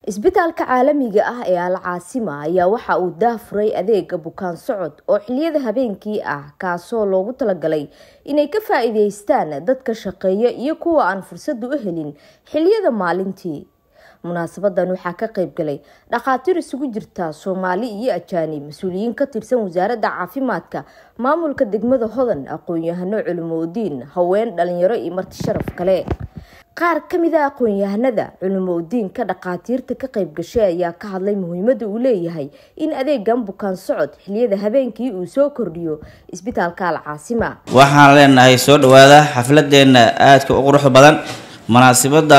isbitaalka caalamiga ah ee al caasima ayaa waxa uu daafuray adeega bukaan socod oo xiliyada habeenkii ah kaasoo loogu talagalay inay ka faa-iideystaan dadka shaqeeya iyo kuwa aan fursadu u helin xiliyada maalintii munaasabadan waxaa ka qeybgalay dhakhaatiir isugu jirta soomaali iyo ajaanib mas-uuliyiin ka tirsan wasaaradda caafimaadka maamulka degmada hodan aqoon-yahano culimoudiin haween dhalinyaro iyo marti sharaf kale qaar kamid a aqoon-yahanada culimoudiinka dhakhaatiirta ka qeyb gashay ayaa ka hadlay muhiimada uu leeyahay in adeegan bukaan socod xiliyada habeenkii uu soo kordhiyo isbitaalka al caasima waxaan leenahay soo dhawaada xafladeena aadka u qurux badan munaasibada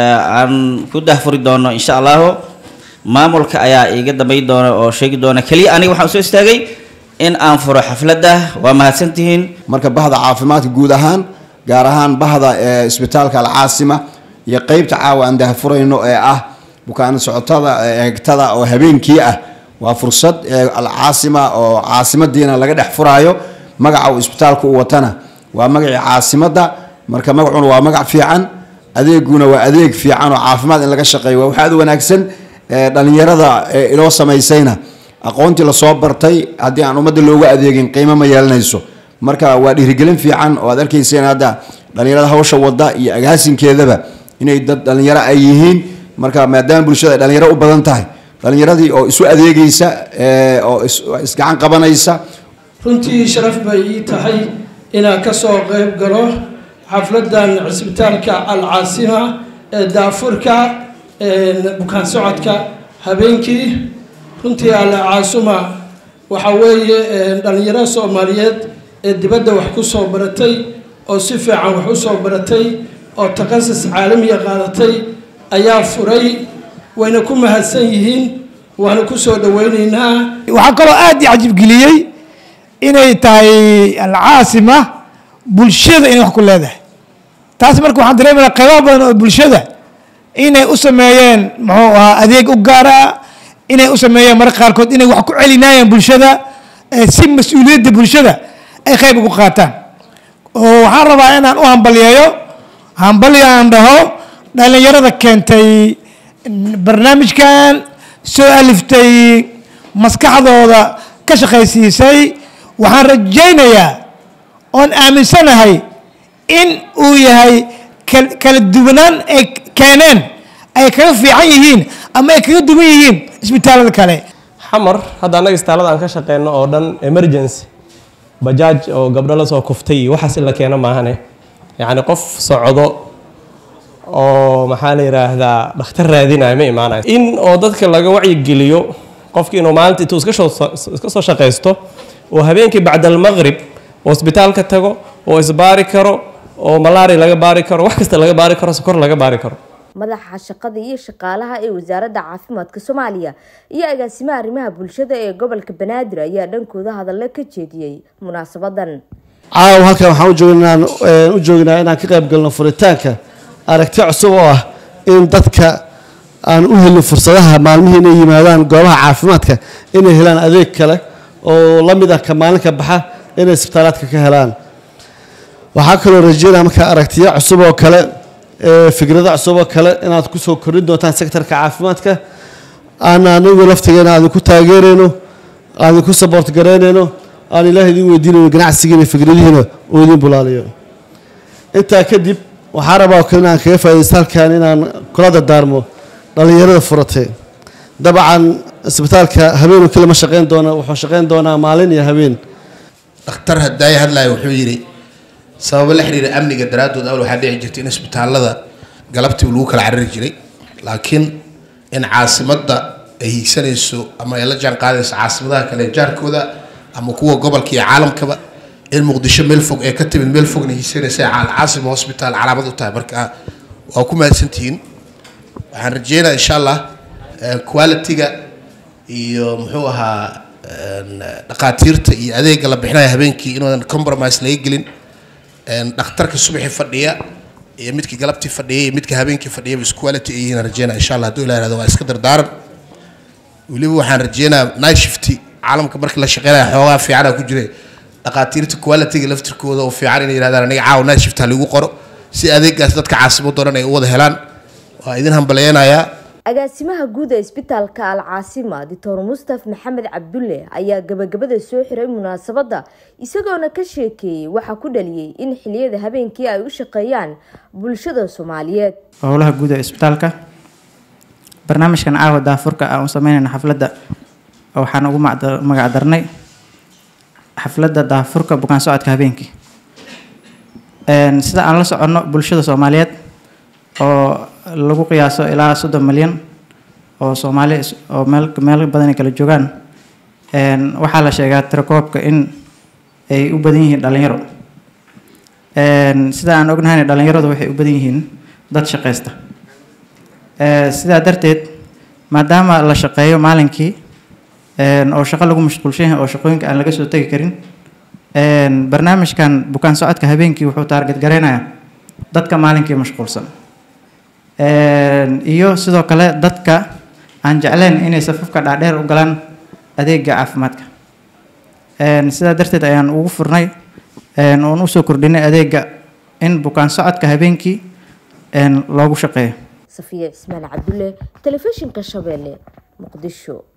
aan ku dahfuri doono insha allahu maamulka ayaa iiga dambay doona oo sheegi doona keliya aniga waxaan usoo istaagay in aan furo xafladda waa mahadsantihiin marka bahda caafimaadka guud ahaan gaar ahaan bahda isbitaalka alcaasima iyo qeybta caawa aan dahfurayno ee ah bukaan socotada eegtada oo habeenkii ah waa fursad alcaasima oo caasimadiina laga dhex furaayo magaca uu isbitaalka u watana waa magacii caasimada marka magacuna waa magac fiican adeeguna waa adeeg fiican oo caafimaad in laga shaqeeyo waa waxaad wanaagsan dhalinyarada inoo samaysayna aqoontii lasoo bartay haddii aan ummadda loogu adeegin qiimo ma yeelanayso marka waa dhiirigelin fiican oo aad arkayseen hadda dhalinyarada hawsha wada iyo agaasinkeedaba inay dad dhalinyaro ay yihiin marka maadaama bulshada ay dhalinyaro u badan tahay dhalinyaradii oo isu adeegaysa oo isgacan qabanaysa runtii sharaf bay ii tahay inaan kasoo qeyb galo xafladan cisbitaalka alcaasima ee daafurka bukaan socodka habeenkii runtii alcaasuma waxa weeye dhalinyaro soomaaliyeed ee dibadda wax ku soo baratay oo si fiican wax u soo baratay oo takhasus caalamiya qaadatay ayaa furay wayna ku mahadsan yihiin waana kusoo dhaweyneynaa waxaa kaloo aada i cajibgeliyey inay tahay alcaasima bulshada inay wax ku leedahay taas marka waxaan dareemayna qaybaha badan oo bulshada inay u sameeyeen muxuu ahaa adeeg u gaara inay u sameeyeen marka qaarkood inay wax ku celinaayeen bulshada si mas-uuliyadda bulshada ay qayb ugu qaataan oo waxaan rabaa inaan u hambalyeeyo hambalyo aan dhaho dhalinyarada keentay barnaamijkan soo aliftay maskaxdooda ka shaqaysiisay waxaan rajaynayaa oon aaminsanahay in uu yahay kala duwanaan ay keeneen ay kaga fiican yihiin ama ay kaga duwan yihiin isbitaalada kale xamar hadda annaga isbitaalada aan ka shaqeyno oo dhan emergency bajaaj oo gabdho lasoo kuftay iyo waxaas in la keeno maahane yacni qof socdo oo maxaa la yidhaahdaa dhakhtar raadinayo ma imaanayo in oo dadka laga wacyigeliyo qofki inuu maalinta intuu iska soo shaqaysto oo habeenkii bacda almaqrib oo isbitaalka tago oo isbaari karo oo malaria laga baari karo wax kasta laga baari karo sokor laga baari karo madaxa shaqada iyo shaqaalaha ee wasaaradda caafimaadka soomaaliya iyo agaasimaha arrimaha bulshada ee gobolka banaadir ayaa dhankooda hadallo ka jeediyey munaasabadan caawa halkan waxaan ujoognaa u joognaa inaan ka qayb galno furitaanka aragti cusub oo ah in dadka aan u helin fursadaha maalmihii inay yimaadaan goobaha caafimaadka inay helaan adeeg kale oo la mid ah ka maalinka baxa inay isbitaalaadka ka helaan waxaa kaloo rajeynaya markaa aragtiyo cusub oo kale fikrado cusub oo kale inaad kusoo kordhin doontaan sektorka caafimaadka aan anigu laftigeena aan idinku taageerayno aan idinku saboort garaynayno aan ilaah idin weydiinayno ganacsigiina fikradihiina uu idin bulaaliyo intaa kadib waxaa rabaa oo kale inaan kaga faaidaysta halkan inaan kula dardaarmo dhallinyarada furatay dabcan isbitaalka habeen kale ma shaqeyn doona wuxuu shaqeyn doonaa maalin iyo habeen dhakhtar hadaaya hadlaya wuxuu yidhi sababo la xiriira amniga daraaddood awal waxaa dhici jirtay in isbitaallada galabtii lagu kala carari jiray laakiin in caasimadda ay hiigsanayso ama ay la jaan qaadayso caasimadaha kale jaarkooda ama kuwa gobolka iyo caalamkaba in muqdisho meel fog ee ka timid meel fogna hiigsanaysa alcaasima hosbitaal calaamad u tahay marka waa ku mahadsantihiin waxaan rajeynaya insha allah quality-ga iyo muxuu ahaa dhaqaatiirta iyo adeega la bixinaya habeenkii inuudan compromise laga gelin dhakhtarka subaxii fadhiya iyo midkii galabtii fadhiya iyo midka habeenkii fadhiya is quality ay yihiin rajeynaya insha allah hadduu ilah ihahdo waa iska dardaaran weliba waxaan rajeynayaa night shifty caalamka markii la shaqeynaya xoogaa fiicana ku jira dhaqaatiirta quality-ga laftirkooda oo fiican inay yidhahdaan aniga caawa night shift ha lagu qoro si adeegaas dadka caasimadoo dhan ay u wada helaan waa idin hambaleynayaa agaasimaha guud ee isbitaalka al caasima doctor mustaf maxamed cabdulle ayaa gabagabada soo xiray munaasabadda isagoona ka sheekeeyey waxaa ku dhaliyey in xiliyada habeenkii ay u shaqeeyaan bulshada soomaaliyeed howlaha guud ee isbitaalka barnaamijkan caawa daafurka aan u sameynayna xafladda waxaan ugu magac darnay xafladda daafurka bukaan socodka habeenkii sida aan la soconno bulshada soomaaliyeed oo lagu qiyaaso ilaa soddon milyan oo soomaali oo meel meel badan ay kala joogaan waxaa la sheegaa tirakoobka in ay u badan yihiin dhalinyaro sida aan ognahayna dhalinyaradu waxay u badan yihiin dad shaqaysta sidaa darteed maadaama la shaqeeyo maalinkii oo shaqo lagu mashquulshan yahay oo shaqooyinka aan laga soo tegi karin barnaamijkan bukaan socodka habeenkii wuxuu taarget gareynayaa dadka maalinkii mashquulsan iyo sidoo kale dadka aan jecleen inay safafka dhaadheer u galaan adeega caafimaadka sidaa darteed ayaan ugu furnay oon usoo kordhinay adeega in bukaan socodka habeenkii loogu shaqeeyo safiya cismaan cabdulle telefishinka shabeelle muqdisho